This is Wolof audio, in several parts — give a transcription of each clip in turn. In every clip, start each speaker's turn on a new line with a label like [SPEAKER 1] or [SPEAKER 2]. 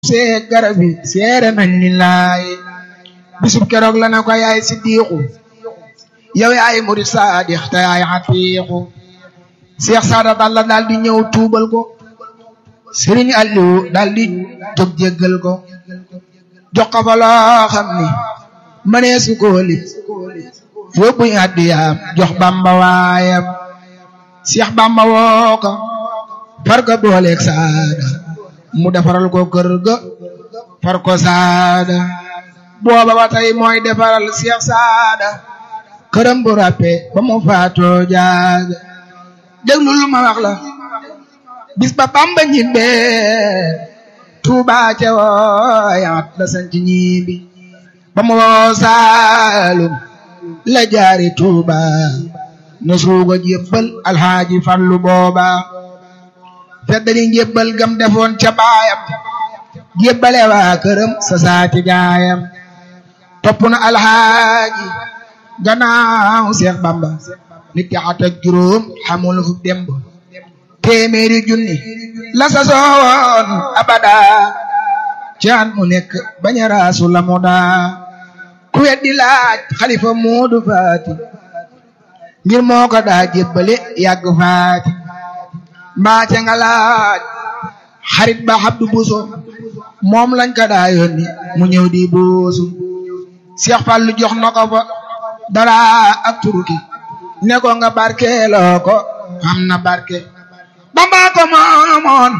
[SPEAKER 1] see garab yi seere nañ ni laay bisub keroog la na ko yaay siddiixu yow yaay murid saadix te yaay xatiixu seex saada balla daal di ñëw tuubal ko sëriñ Aliou daal di jóg jéggal ko jox ko fa loo xam ni mënee su ko lim yóbbu addiyaam jox bamba waayam seex bamba woo ko far ko booleeg saada mu defaral ko kër ga far ko saada booba ba tey mooy defaral seex saada këram bu ràppe ba mu faatoo jaaga déglu lu ma wax la bis ba bamba ñibbee tuuba ca wooyaat la sanc ñibbi ba mu woo saalum la jaari tuuba na suuga jébbal alxaaji fallu booba feddali njébbal gam defoon ca baayam jébbale waa këram sa saati gaayam topp na alxaaji gannaaw seex bamba nit ki at ak juróom xamul fu demb téeméeri junni la sa soowoon abada caan mu nekk bañ a raasu la mu daa ku weddi laaj xalifa muudu faati ngir moo ko daa jébbale yàgg faati mbaace nga laaj xarit ba xabdu buso moom lañ ko daa yónni mu ñëw di buusu Seex Fallu jox na ko fa dara ak turuki ne ko nga barkeeloo ko am na barke Bamba ko moomoon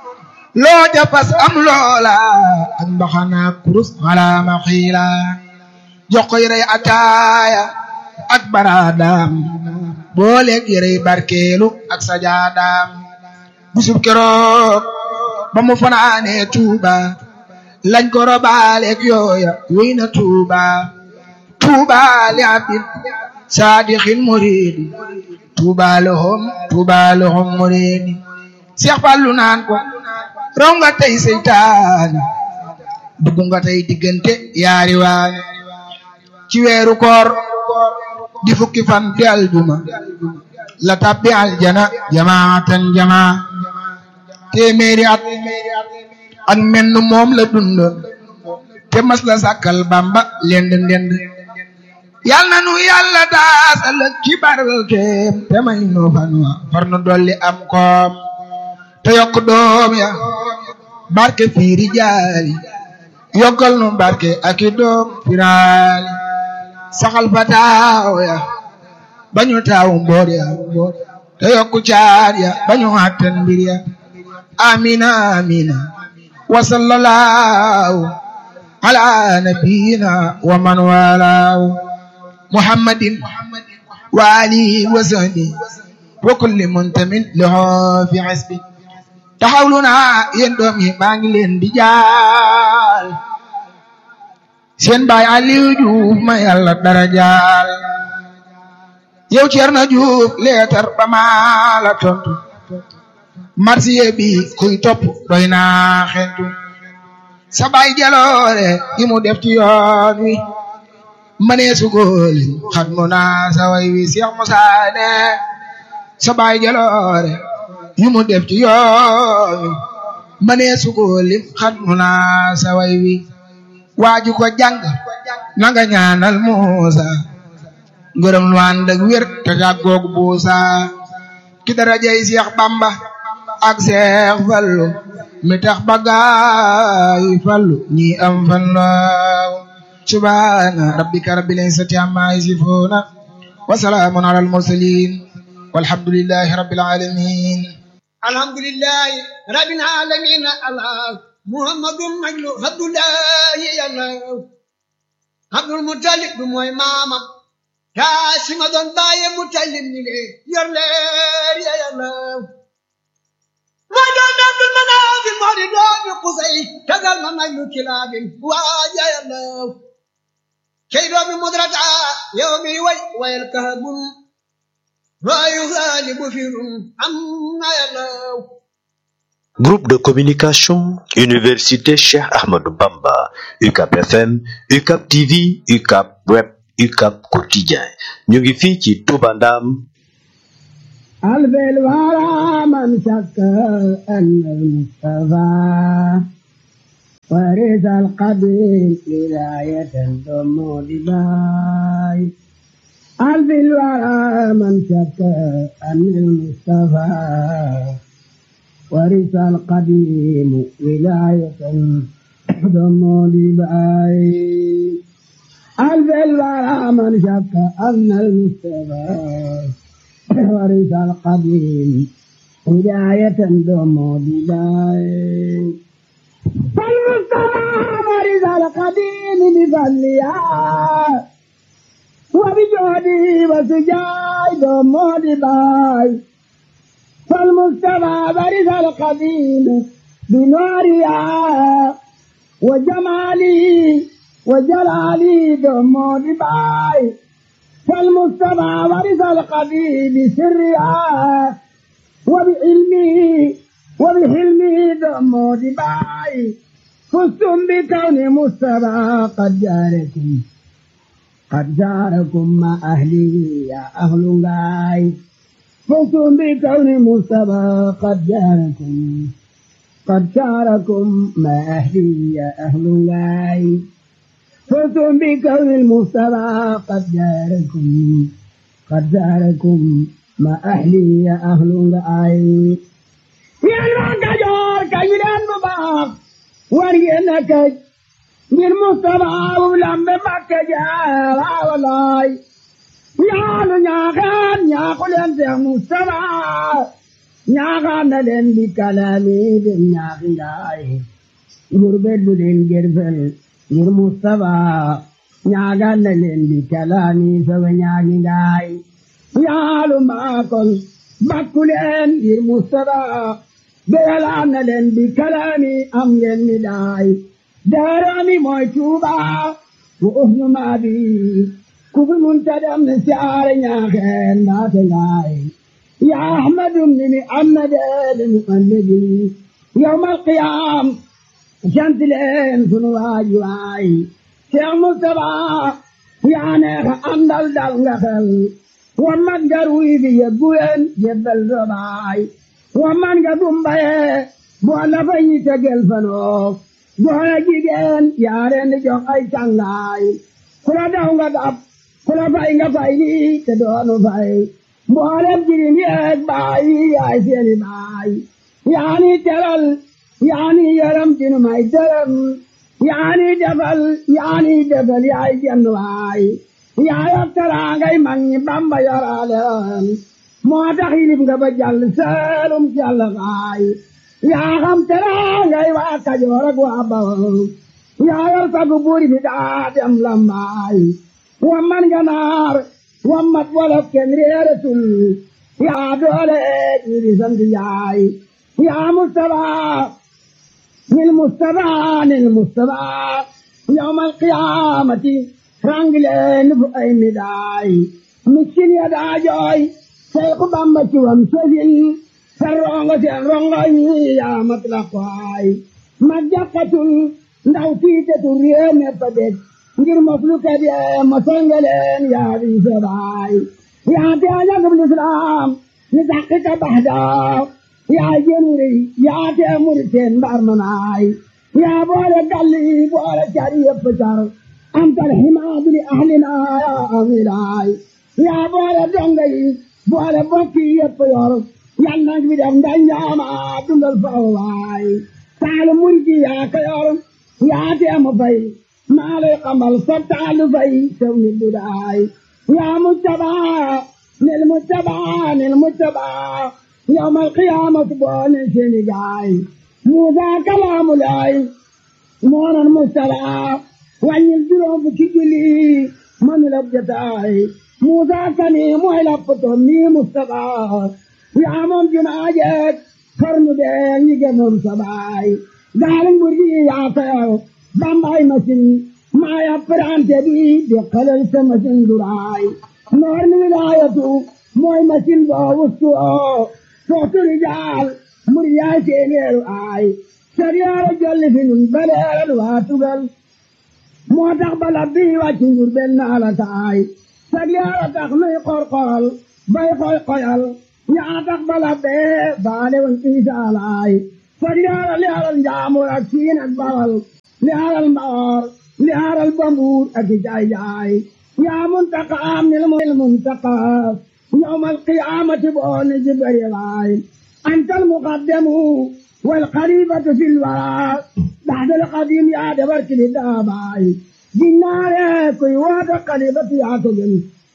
[SPEAKER 1] loo japas am loola ak mbaxana kurus wala ma xiila jox ko yërey ataaya ak baraadaam booleeg yërey barkeelu ak sajaadaam bisub keroog ba mu fanaanee Tuuba lañ ko robaaleeg yooya wéy na Tuuba Tuuba li abdin saadixin muridi Tuuba lahum Tuuba lahum muridi Seex Fallu naan ko raw nga tey seytaane dugg nga tey diggante yaari waane ci weeru koor di fukki fan di aljuma la tabbi aljana jamaatan jamaa téeméeri at ak menn moom la dundoon te mas la sàkkal bamba lend ndend yal na nu yàlla daasal ci barkeem te may nu fan wa far nu dolli am koom te yokk doom ya barke fiiri jaali yokkal nu barke aki doom firaali saxal fa taaw ya bañu taawu mboor ya te yokku caar ya bañu àttan mbir ya amina amina wa sallallahu ala nabiyina wa man walaahu muhammadin wa alihi wa sahbihi wa kulli muntamin lahu fi hasbi taxawlu naa yéen doom yi maa ngi leen di jaal seen baay Aliou Diouf ma yàlla dara jaal yow Cerno Diouf leetar ba maa la tontu marsiye bi kuy topp doy naa xentu sa baay jaloore yi mu def ci yoon wi mënee sugooli xat mu naa sa way wi Seex Musaa ne sa baay jaloore yi mu def ci yoon wi mënee sugooli xat mu naa sa way wi waaju ko jàng nanga ñaanal Muusa ngërëm lu ànd ak wér te jàggoog buusa ki darajay Seex Bamba ak Seex Fallu mi tax bagaay fallu ñi am fan laaw subhaana rabbika rabbil izzati amma yasifuuna wa salaamun alal mursaliin walhamdulillahi rabbil aalamiin
[SPEAKER 2] alhamdulillahi rabbil aalamiin allah muhammadun majlu abdullahi yàlla abdul mutalib du mooy maamam kaasima doon baaye mutalib ni le yor leer ya yàlla mooy doomi abdul manaafi moo di doomi qusay tagal ma majlu kilaabin waaja yàlla kay doomi mudrata yow mi way wayal kahabun waayu xaalibu firun am na yàlla
[SPEAKER 3] Groupe de communication Université Cheikh Ahmadou Bamba UCAP FM UCAP TV UCAP Web UCAP Quotidien ñu ngi fii ci Touba Ndam
[SPEAKER 4] ألف الورى من شك أن المصطفى ورث القبيل ولاية ضم لباي ألف الورى من شك أن المصطفى ورث القديم ولاية ضم لباي ألف الورى من شك أن المصطفى ورث القديم هداية ضم لباي فالمصطفى ورث القديم بفضلها وبجهده وسجاي ضم لباي فالمصطفى ورث القديم بنورها وجمالي وجلالي ضم لباي فالمصطفى ورث القديم بسرها وبعلمه وبحلمه ضم لباي فزتم بكون مصطفى قد جاركم قد جاركم مع أهلي يا أهل غاي فزتم بكون مصطفى قد جاركم قد شاركم مع أهلي يا أهل غاي فزتم بكون المصطفى قد جاركم قد جاركم مع أهلي يا أهل غاي يا الوكجور كيلان مباق ورينك من مصطفى ولم بمكة جارا ولاي يا نياغان يا قلن يا مصطفى ñaaxaan na leen di kalaami dem ñaaxi ngaay ngurbet bu leen gerfel ngir Mustafa ñaaxaan na leen di kalaami sawe ñaaxi ngaay yaalu maakol bakku leen ngir Mustafa beyalaan na leen di kalaami am ngeen mi daay daarami mooy Tuuba wa uhnu maabi ku fi munta dem ne siyaare ñaaxeen mbaate ngaay يا أحمد بن محمد المؤمد يوم القيام شمس لين سنواج واي شيخ مصطفى يا نيخ أندل دل ومن جروي في يبوين جبل زباي ومن قدوم بيه بوانا فني تجل فنو بوانا جيجين يا رين جوك أي چنگاي كلا داونga داب كلا فاينga فايني تدونو فاي mboolem jirim yeeg baay yaay seeni baay yaani teral yaani yaram tinu may dërëm yaani defal yaani defal yaay jenn waay yaayok teraangay mag ñi bamba yoraleen moo tax yilib nga ba jàll seelum jàll waay yaa xam teraangay waa kajoor ak waa bawol yaayor sagu buuri bi daa dem lambaay wa man ganaar wammat wolof kenn réeratul yaa doole ñi sant yaay yaa Mustafa nil Mustafa nil Mustafa yawmal qiyaamati rangileen fu ay midaay miskin ya daa jooy Seexu Bamba ci wam sësin sa rongo seen rongo yi yaa mat la kwaay ma jàkkatul ndaw tiitetul réew mépp dég ngir moslu kat yee mosangaleen yaa di sabaay yaa te ajagub lislaam ni taxqiqa baxda yaa jenuri yaa te muriteen mbar manaay yaa boole galli boole cari yëpp car antal himaadu li ahlina yaa amilaay yaa boole donga yi boole bokki yëpp yor yal nag bi def ndañ ñaama dundal fawaay taale murji yaa ko yor yaa te mu fay maa lay xamal sa taalu fay sew ni dudaay yaa mujtabaa nil mujtabaa nil mujtabaa yawmal qiyaamati boo ne seeni gaay Muusaa kalaamu laay moonan mustalaa wàññil juróom fukki julli manu la jotaay Muusaa kani mooy la poto mi Mustafaa yaa moom junaajeek xarnu bee ñi gënoon sa baay gaaling burgi yaa fayaw bambay masin maa ya prante bi di xelal sa masin duraay noor ni wilaayatu mooy masin boo wustu oo sootu rijaal mur yaay seeneeru aay sariyaara jolli fi nun baleeral waa tugal moo tax bala bii wàcc njur benn ala taay sariyaara tax nuy qorqoral bay koy koyal yaa tax bala bee baale woon isaalaay sariyaara leeral njaamur ak siin ak bawal li aaral mbaar li aaral bambuur ak i jaay jaay yaa muntaqaam nil muntaqaam yawmal qiyaamati boo ni ji bëri waay antal muqaddamu wal xalifatu fil waraa baxdal qadim yaa dabar kili daabaay ginnaare kuy woote xalifatu yaa ko gën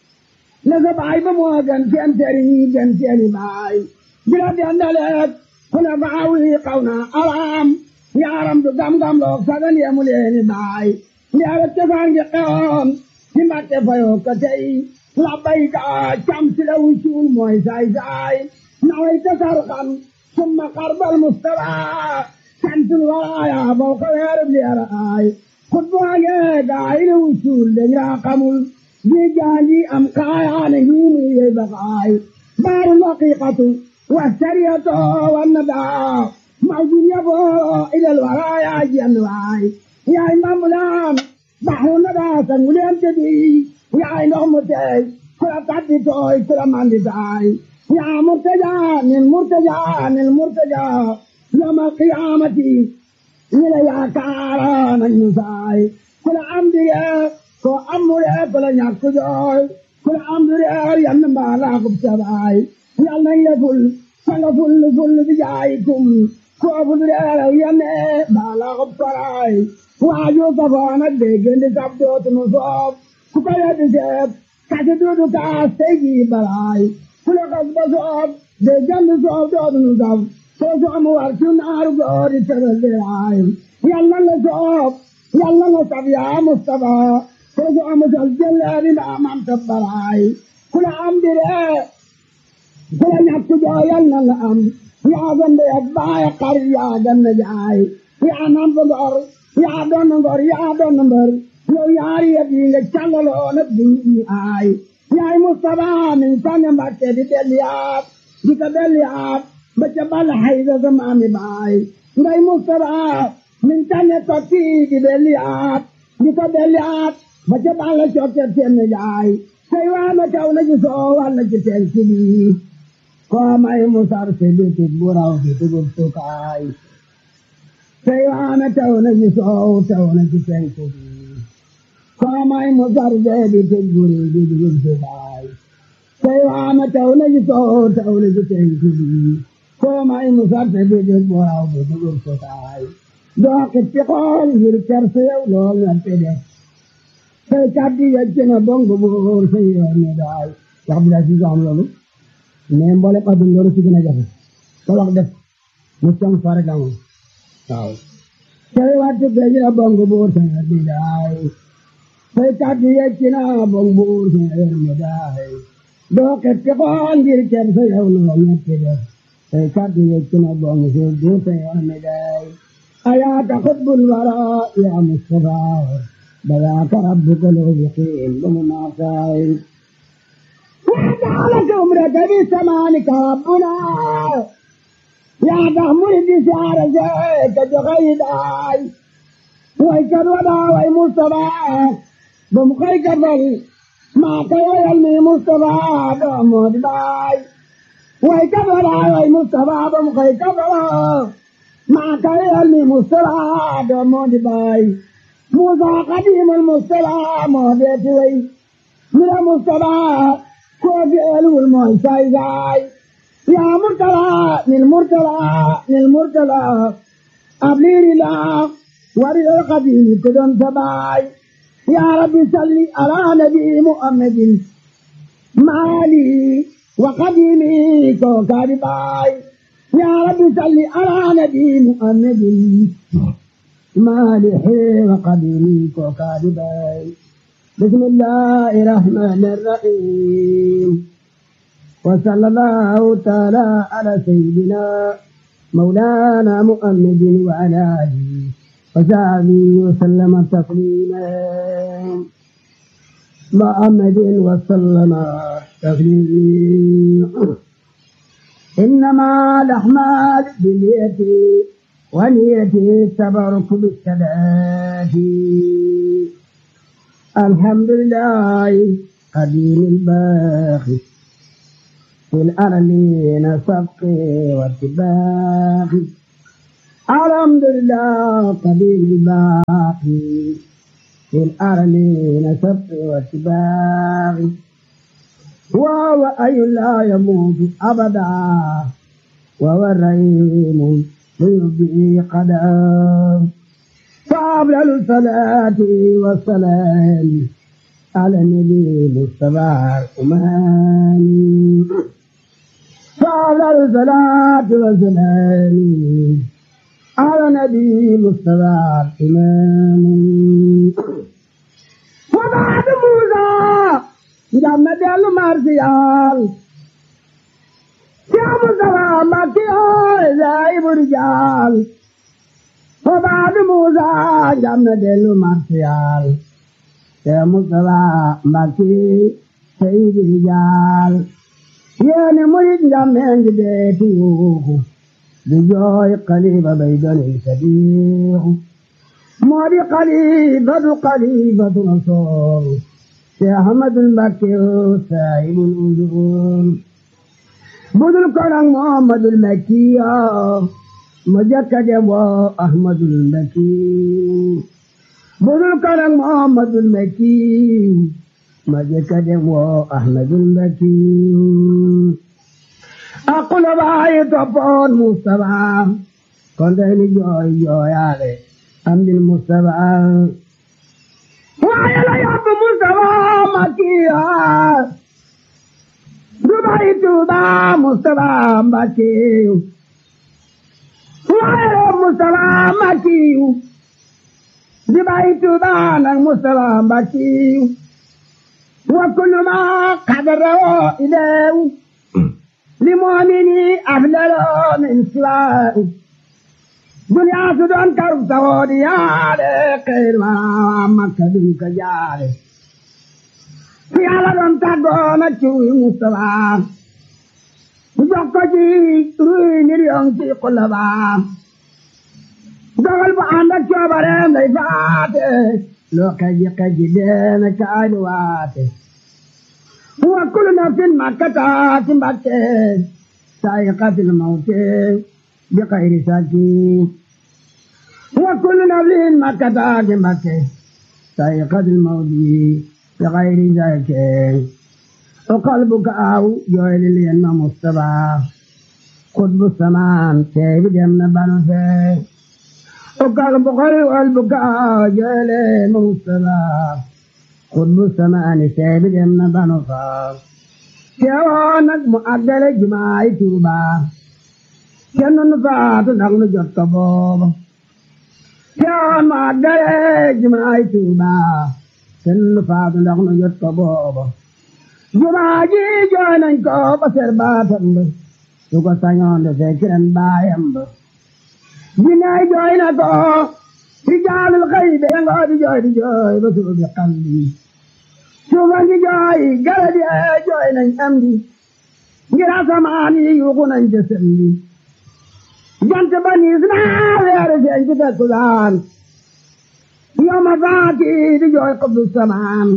[SPEAKER 4] la sa baay ba moo gën seen sëriñ yi gën seeni baay bila dendaleek kula baawi xaw na araam yaaram du gam-gam loog sagan yemu leeni baay ndiara cosaan gi xewoon ci mbatte fayoo ko tey labbayka cam si la wucuul mooy saay saay naway tasar xam summa xarbal mustafa santul waraaya bow ko weerub liara aay xutbaange gaay la wucuul dañ raa xamul di jaanji am kaayaane hiinu yey bakaay baaru laqiqatu والسرية والندى موجود يبو إلى الورايا جنواي يا إمام الآن بحر الندى سنولين تدي يا إنهم متي كلا تعدي توي كلا ماندي تاي يا مرتجى من مرتجى من مرتجى يوم القيامة إلى يا كاران النساي كلا أمدي كلا أمري كلا نياكو جوي كلا أمدي ينبع لاقب سباي yàlla nañ la ful sanga ful ful bi jaayikum ko ful reeraw yane baala xob koraay waaju safoon ak déggandi sab dootunu soob ku ko yeddi seeb kasi duudu kaas tey jii balaay ku la kas ba soob déggandi soob dootunu sab soo soomu war ci naaru goori tëral diraay yàlla la soob yàlla la sab yaa Mustafa soo soomu sal jëleeri mbaa mam tabbaraay ku la am diree kula ñàkk jooyal na la am yaa gën ak baay xar yaa gën na jaay yaa namp ngor yaa doon ngor yaa doon mbër yow yaari yëpp yi nga càllaloo nag di ñu aay yaay Mustafa min tànn Mbàkke di delliyaat di ko delliyaat ba ca bal hayda sa maami baay ngay Mustafa min tànn tokki di delliyaat di ko delliyaat ba ca bal cokke seen jaay say waa na kaw na ci soo walla ci teen ci lii komai musar se bitik burau bitik utukai Sewana tauna jiso tauna jiteng kudi komai musar se bitik buri bitik utukai Sewana tauna jiso tauna jiteng kudi komai musar se bitik burau bitik utukai Doa ketikol hir kerse ulo ngapede Say kadi yajina bongo bur say yone dai Yakbila si jam lalu mais mboole ko dum loolu ci gën a jafe ko wax def mu cong fare gamu waaw cay wattu be jina bong buur sa di daay fay kaddu yecci na bong buur sa mi daay doo ketti ko ngir cer sa yow no ñetti def fay kaddu yecci na bong sa buur sa yow mi daay ayaaka xutbul wara ya mustafa bayaaka rabbuka loo biqiin ba mu naasaay وجعلك عمرك بثمانك ربنا يا تحمل بسعر زيك جغيداي ويكر ودا وي مصطفى بمخيك بل ما كي يلمي مصطفى بمود باي ويكر ودا وي مصطفى بمخيك بل ما كي يلمي مصطفى بمود باي موسى قديم المصطفى مودتي وي من المصطفى كوفي ألو المعساي زاي يا مرتلى للمرتلى للمرتلى أبليري لا ورد القديم كدن سباي يا ربي صلي على نبي محمد مالي وقديمي كوكاري باي يا ربي صلي على نبي محمد مالح وقديمي كوكاري باي بسم الله الرحمن الرحيم وصلى الله تعالى على سيدنا مولانا محمد وعلى آله وصحبه وسلم تسليما محمد وسلم تسليما إنما الأعمال بالنية ونية التبرك بالثبات الحمد لله قديم الباقي في الأرلين سبقي واتباقي الحمد لله قديم الباقي باقي في الأرلين سبت واتباع وهو أي لا يموت أبدا وهو الرحيم ليبدي قدام فأفضل الصلاة والسلام على النبي المصطفى الأماني فأفضل الصلاة والسلام على النبي المصطفى الإمام وبعد موسى جمد المرسيال يا مصطفى مكي زايب الرجال وبعد موسى جمد المرسيال يا مصطفى مكي سيد الرجال يا مريد جمد بيتي بجوي قليب بيدني صديق موري قليبة قليبة نصور يا أحمد المكي سائب الأذون بدل كرم محمد المكي مجكد أحمد المكي بدل كرم محمد المكي مجكد أحمد المكي أقول باي تبون مصطفى كنت جوي جوي علي أمد المصطفى ويا لا يا أبو مصطفى مكيا دبي توبا مصطفى مكي ويا مصطفى مكي دبي توبا مصطفى مكي وكل ما قدره إليه لمؤمن أفضل من سواه دنيا سدون كرب سودي يالي خير ما مكة دنك جالي في على دون تاغونا چوي مصطفى جوكو جي روي نيريون تي قلبا dogal bu ànd ak coobareem lay faate loo kaji kaji deena caani waate وكل نفس ما كتات مبكي سائقة الموت بغير سكين وكل نفس ما كتات مبكي سائقة الموت بغير سكين وقلبك أو جويل لين مصطفى قطب السمان كيف جمنا بنفسه وقلبك قلبك أو جويل مصطفى قطب السمان سيب جمنا بنو فاق كيوانك مؤدل جماعي توبا كنن فات نغن جت بوب كيوان مؤدل جماعي توبا كنن فات نغن جت بوب جماعي جوانن ko basir batam tu ko sanyon de zekiran bayam jinay joyna ko رجال الغيب ينقاد جوي جوي بسوء بقلبي شوف انت جوي قلبي جوي نن امدي جرا سماني يوغنا جسمي جنت بني اسماعيل يا رجال جدا سودان يوم فاتي دي جوي قبل السمان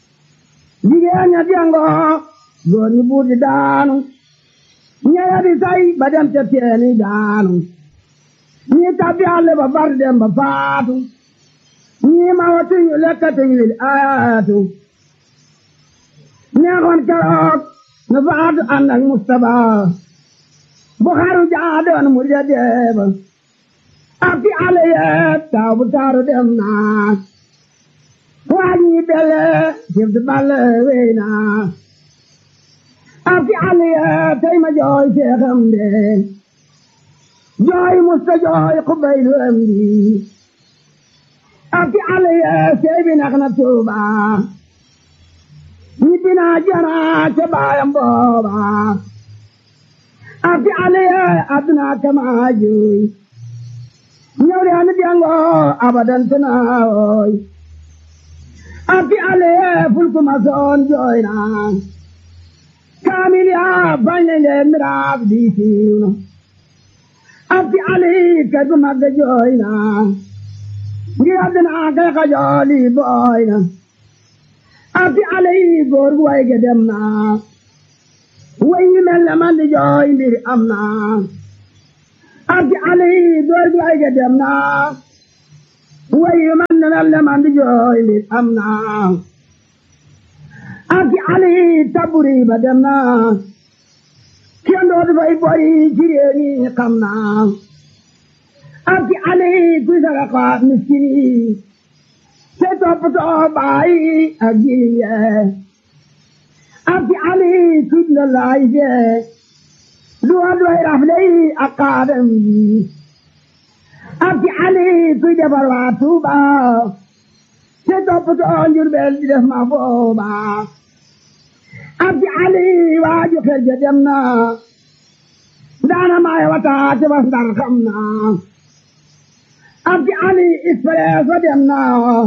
[SPEAKER 4] jigéen ña diango góor ñi buur di daanu ñeya di say ba dem ca teeni daanu ñii tabbi àll ba far dem ba faatu ñii ma watuñu lekkatuñu wil ayaatu neexoon keroog nu faatu ànd ak Mustapha bu xaru jaadoon mu ja deeba ak fi àll yeet taaw bu taaru dem naa waa ñii bele jëf di balle wey naa ak fi àll yeet tey ma jooy seexam de jooy musta jooy xubaylu am di ak ale ye sey bi nax na tuuba ñibbi naa jana ca baayam booba ak ale ye aduna kama jooy ñëw de anu diango abadan tanaawoy ak ale ye fulku ma soon jooy na kaamil ya bañ leen miraaf di siiw abdi ali kadu magga jooyna ngi addina kay ka jooli booyna abdi ali góor gu way ge dem na way yi mel ne man di jooy mbir am na abdi ali góor gu way ge dem na way yi man ne mel ne man di jooy li am naa ak ali taburi ba dem naa kenn dootu fay boy ci réew mi xam naa ak ali kuy saraxa miskin yi te toppatoo baay ak jirim yee ak ali kuy la laay fee duwa duway rafle yi ak kaadam yi ak ali kuy defar waa Tuuba te toppatoo Njurbel di def ma booba ak ali waaju xel ja dem na daana maay wata te bas ndar xam na ak ali expresso dem na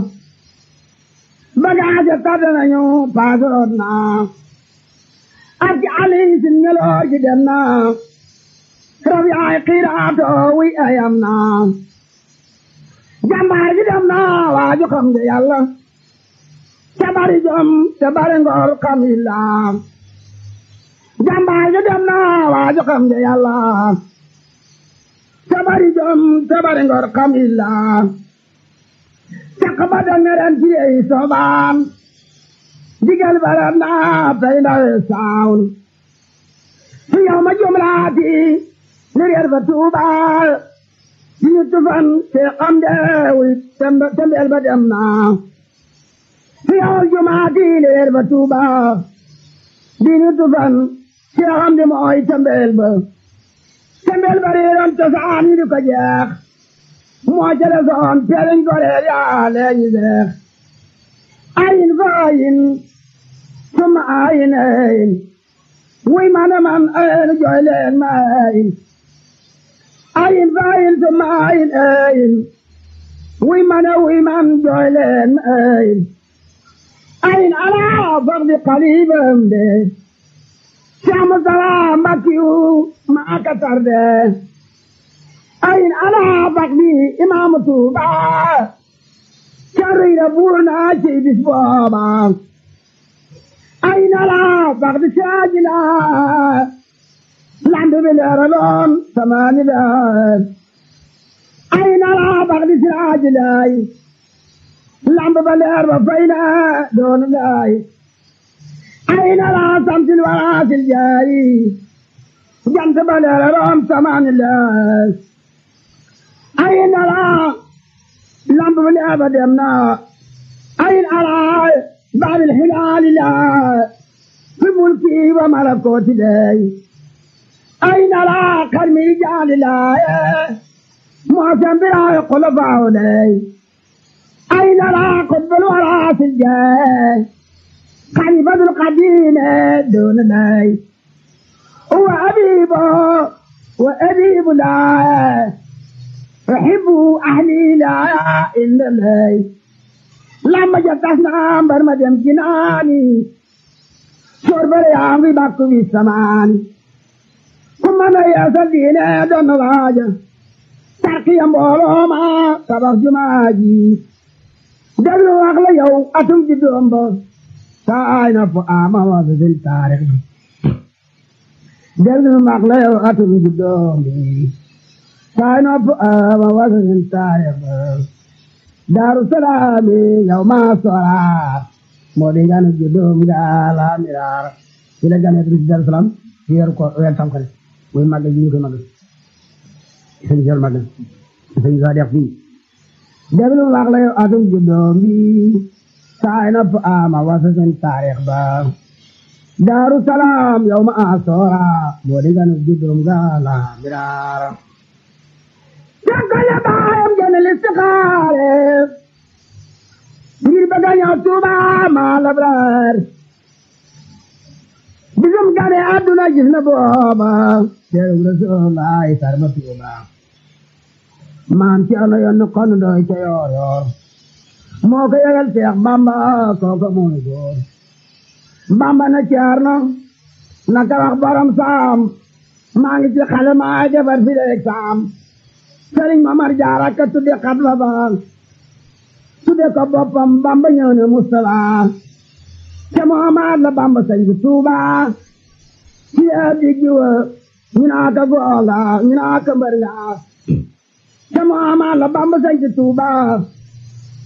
[SPEAKER 4] bagage tàdd nañu paasoroot na ak ali sin ngeloor gi dem na rab yaay xiiraato wi ayam na jàmbaar gi dem na waaju xam nga yàlla te bari jom te bari ngor xam illa jàmbaar gi dem na waaju xam nga yàlla te bari jom te bari ngor xam illa caq ba dangaren ci ei soobaan digal baram na tey ndawe saawul fi yow ma jumlaati li reer ba tuubaal di ñu tufan te xam deewul tembeel ba dem na fi yow jumaati li reer ba tuubaal di ñu tufan te xam de mooy tembeel ba tembeel ba reeroon cosaan yi di ko jeex moo jële soon teeliñ ko reer yaa leeñi seex ayin fa ayin summa ayin ayin wuy mana man ayin jooy leen ma ayin ayin fa ayin summa ayin ayin wuy mana wuy man jooy leen ma ayin ayin alaa fardi qalibam de Saamu salaam Mbakiyu maa ka tarde ayin alaa fardi imaamu Tuuba carriira buur naa ci bis booba ayin alaa fardi saajina lambi bi leeraloon samaani leer ayin alaa fardi saajinaay lambi ba leer ba fayna doon laay ayin alaa samsil waraasil jaari jant ba leeraloon samaani leer ayin alaa lamb ba leer ba dem na ayin alaa baabil hilaali laa fi mulki wa malakooti lay ayin alaa karmi jaali laaye moosen biraaye kolofaawo lay ayin alaa qutbul waraasil jee khalifatul qadiime doona lay huwa abiibo wa abiibu laaye أحب أهلي لا إلا الله لما جتنا برما دم جناني شرب ريامي باكو في السمان كما لا يسدين دون راجة ترقي أمبولو ما تبخ جماجي دبلو أغلى يو أتم جدوم بو ساينا فآما وزد التاريخ دبلو أغلى يو أتم جدوم بو sign up ama wasanin taarix daaru salaami yow maa sora moo di nganu juddum gaala miraar ci la gane ci daaru salaam ci weeru ko weer tam xale muy màggal ji ñu koy màggal sëñ jël màggal sëñ sa def fii déglu wax la yow atum juddum bi sign up ama wasanin taarix ba daaru salaam yow maa sora moo di nganu juddum gaala miraar Jàngale baayam gën a listixaare ngir bëgg a ñëw Tuuba maa labraar bisum gane àdduna gis na booba teeru Rasulullaay sarba Tuuba maam ci ano yoon kon doy ca yoor yoor moo ko yëgal Seex Bamba kooka mooy góor Bamba na caar na naka wax borom saam maa ngi ci xale maa defar fi leeg saam sëriñ Mamar Jaara ka tudde xatba ba tudde ko boppam Bamba ñëw ne Mustafa te Muhammad la Bamba sañ bu Tuuba ci ab diggi wa ñu naa ka googa ñu naa ka mbër nga te Muhammad la Bamba sañ bu Tuuba ci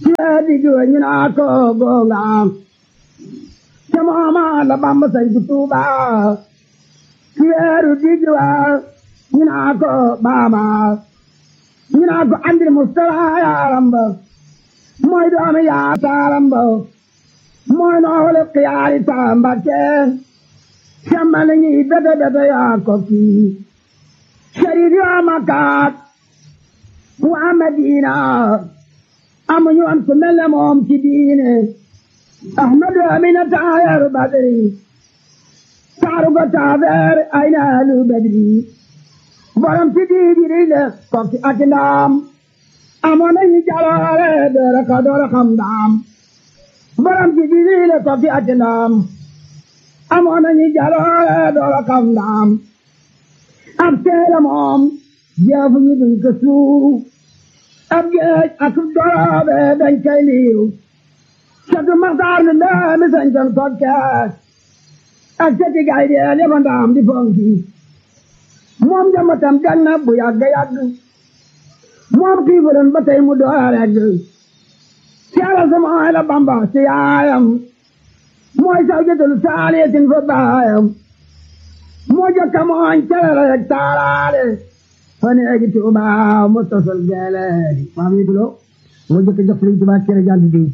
[SPEAKER 4] digg wa ñu naa ko gonga ca mooma la Bamba sañ ku Tuuba ci weeru digg wa ñu naa ko baaba ñu naa ko andil Mustafa yaaram ba mooy doomi yaa taaram ba mooy noole xiyaari taambake semmale ñi bete bete yaa ko kii sharid yaa makaat waa Madina amuñu am ku mel ne moom ci diine ahmadu amina taayaru badri taaru ko taabeer ay naalu badri borom ci diidiri le kokki ak ndaam amoon nañu jaloore doora ka doora xam ndaam borom ci diidiri le kokki ak ndaam amoon nañu jaloore doora xam ndaam ab teela moom jeefu ñu duñ ko suuru ab géej ak doroobe dañ koy liiru catu maxtaar lu ndaami sañ ton kokkees ak cati gay deel yaba ndaam di fonki moom jamatam gan na bu yàgg yàgg moom xiifuloon ba tey mu door regg caala sama ay la bamba ci yaayam mooy saw jëtul saaliyatin fa baayam moo jokka mooñ calala rek taalaale fane egi tuuba mu tosol geeleedi maam yi dulo moo jokka jox Sëriñ Tuuba cere jànd diw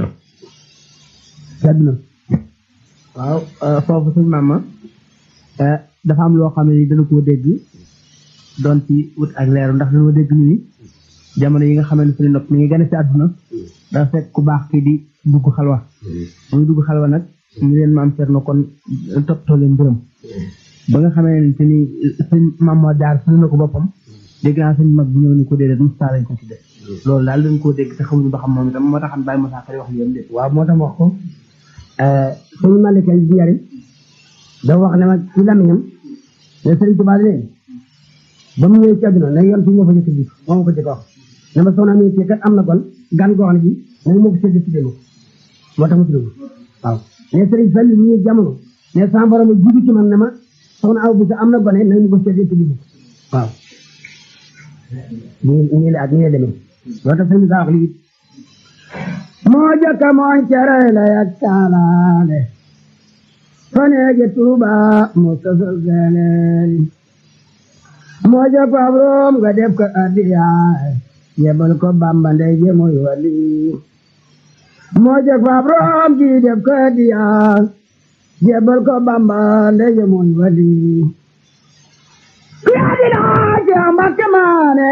[SPEAKER 4] sedd na
[SPEAKER 5] waaw foofu suñ maama dafa am loo xam ne ni dana koo dégg doon ci wut ak leeru ndax dañoo dégg ñu ni jamono yi nga xamante ne suñu nopp mi ngi gën a ci àdduna dafa fekk ku baax kii di dugg xalwa muy dugg xalwa nag ñu leen maam Cerno kon toppatoo leen mbërëm ba nga xamee ne ni suñ maam moo jaar suñu na ko boppam dégg naa suñ mag bu ñëw ni ko déedéet Moussa lañ ko tudde loolu daal dañ koo dégg te xamuñu ba xam moom itam moo taxam bàyyi Moussa Kari wax li yam dé
[SPEAKER 4] waaw moo tax wax ko suñu malika ji yari dafa wax ne ma ci lamiñam ne Sëriñ Tuubaa ne ba mu ñëwee ci àdduna na yoon fi ñoo fa jëkk jiitu moo ma ko jëkk wax ne ma soxna mi ci kat am na kon gan goo xam ne bi nañu moo ko sédd ci déma moo tax ma tudd waaw ne Sëriñ Fall mu ñëw jamono ne sama borom jiitu ci man ne ma soxna aw bi sa am na gone nañu ko sédd ci déma waaw nii nii la ak nii la demee loo tax sëriñ saa wax lii moo jëkka mooñ cere la yak taalaale faneege tuuba mu sosol geleeri moo jëkk ab room nga def ko addiyaay yebal ko bamba ndey je muy wali moo jëkk ab room ji def ko addiyaay yebal ko bamba ndey je muy wali yaadilaa ci ambakke maane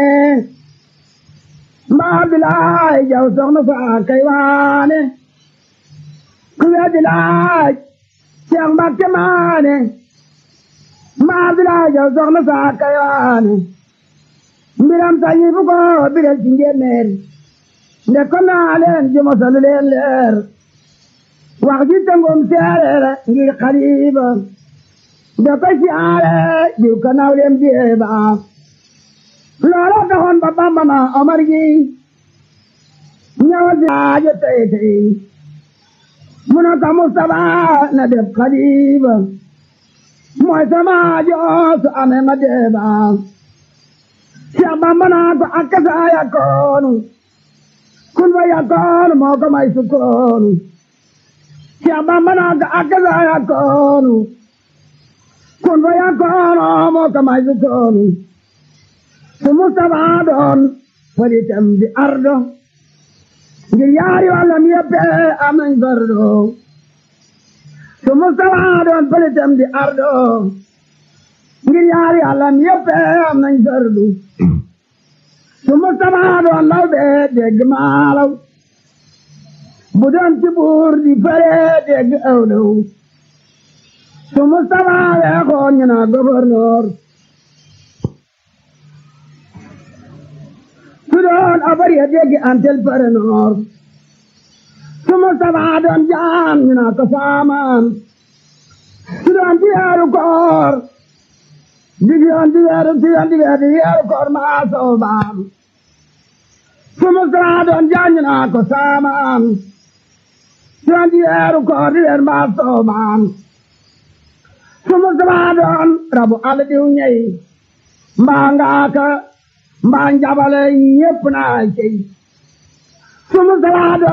[SPEAKER 4] mbaa bilaay jaw soxna faa kay waane ku weddi laaj Seex Mbàkke maane mbaa bilaay jaw soxna faa kay waane mbiram sañi fu ko birel ci njéeméer nde ko naa leen ji mosalu leen leer wax ji tëngum seereere ngir xaliba nde ko siyaare jiw ka naw leen jeeba loola taxoon ba Bamba na Omar gi ñëwal si aajo tey tey mu ne ko Mustapha na def xalifa mooy sama aajo su amee ma deeba Cheikh Bamba naa ko ak sa yakkoonu kun fa yakkoonu moo ko may sukkoonu Cheikh Bamba naa ko ak sa yakkoonu kun fa yakkoonu moo ko may sukkoonu su Mustafa doon falitam di ardo ngir yaari wàllam yëpp am nañ fardo su Mustafa doon falitam di ardo ngir yaari wàllam yëpp am nañ fardu su Mustafa doon law bee dégg maalaw bu doon ci buur di fare dégg awlaw su Mustafa weexoon ñu naa gouverneur su doon abar ya dégg antel pare noor su Mustafa doon jaam ñu naa ko saamaan su doon di weeru koor di yoon di weeru di yoon di weeru di weeru koor maa soobaam su Mustafa doon jaam ñu naa ko saamaan su doon di weeru koor di weeru maa soobaam su Mustafa doon rabu àll diw ñey mbaa ngaaka mbaa njabale ñépp naa cey su Mustafa doon